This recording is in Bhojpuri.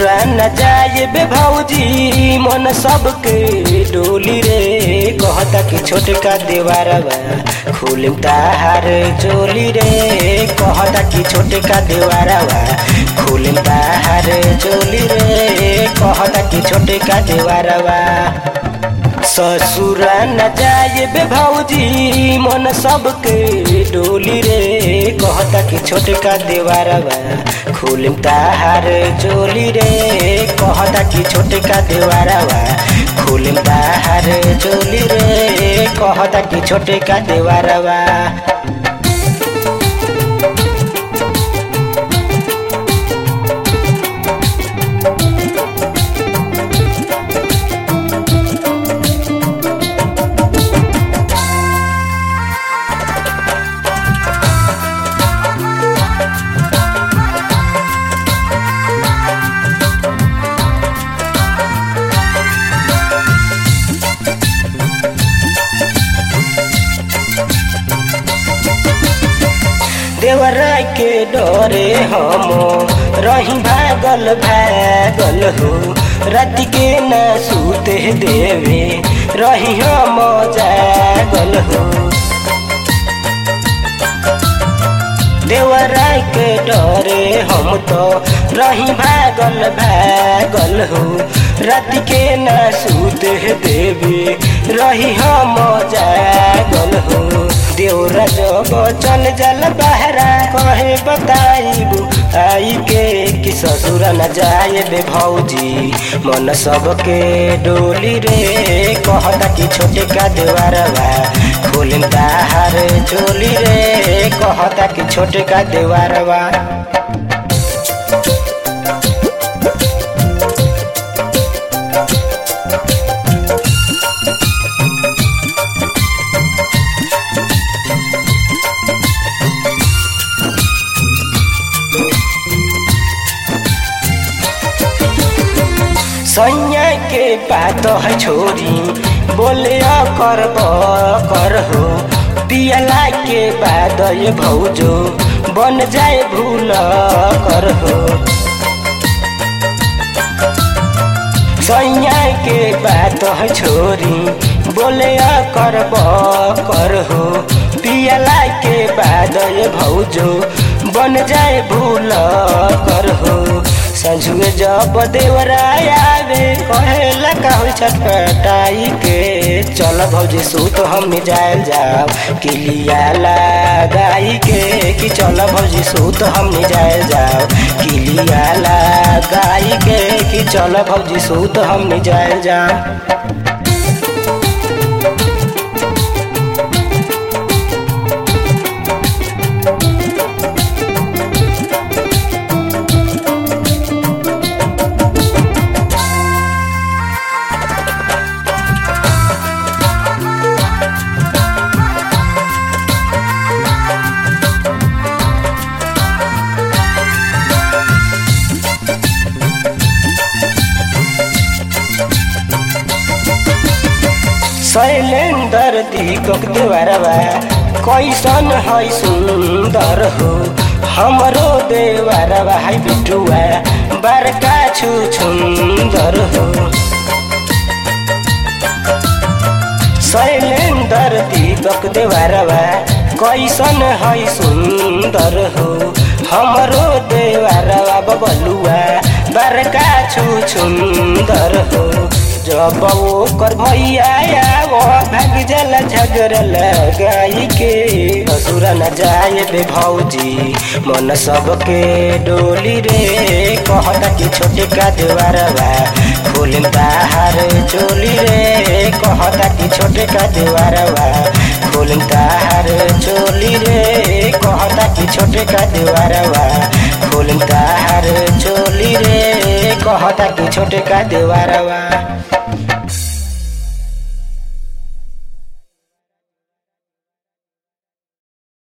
ससुरा न जाए बे भौजी मन सबके डोली रे कहता कि छोटका देवारवा खुलिम ताहार चोली रे कहता कि छोटका देवारवा खुलिम ताहार चोली रे कहता कि छोटका देवारवा ससुरा न जाए बे भौजी मन सबके डोली रे कहता कि छोटका देवारवा खुलिम ताहार चोली रे कहता कि छोटका देवारवा खुलिम ताहार चोली रे कहता कि छोटका देवारवा देवराय के डरे हम रही भागल भागल हो राति के न सूते देवे रही हम जागल हो देवराय के डरे हम तो रही भागल भागल हो राति के न सूते देवे रही हम जागल हो देवरा जब चल जल बहरा कहे बताइबू आई के कि ससुर न जाए बे भौजी मन सबके डोली रे कहता कि छोटे का देवारवा खोलिम ताहार चोली रे कहता कि छोटे का देवारवा सैया के बात है छोरी बोले कर कर हो पियला के बाद ये भौजो बन जाए भूल कर हो सैया के बात है छोरी बोले कर कर हो पियला के बाद ये भौजो बन जाए भूल कर हो संझुए जब देवराय आवे कहेला कहू छटपटाई के चल भौजी सूत हम जायल जाओ किलिया लगाई के कि चल भौजी सूत हम जायल जाओ किलिया लगाई के कि चल भौजी सूत हम जायल जाओ शैलेंदर दीपक देवरवा कैसन है सुंदर हो हमरो देवरवा है बिटुआ बड़का छु सुंदर हो शैलेंदर दीपक देवरवा कैसन है सुंदर हो हमरो देवरवा बबलुआ बड़का छु सुंदर हो जब ओकर भैया वो भाग जल झगड़ लगाई के ससुर न जाए बे भौजी मन सबके डोली रे कहता कि छोटे का देवारवा खोलिम ताहार चोली रे कहता कि छोटे का देवारवा खोलिम ताहार चोली रे कहता कि छोटे का देवारवा खोलिम ताहार चोली रे कहता कि छोटे का देवारवा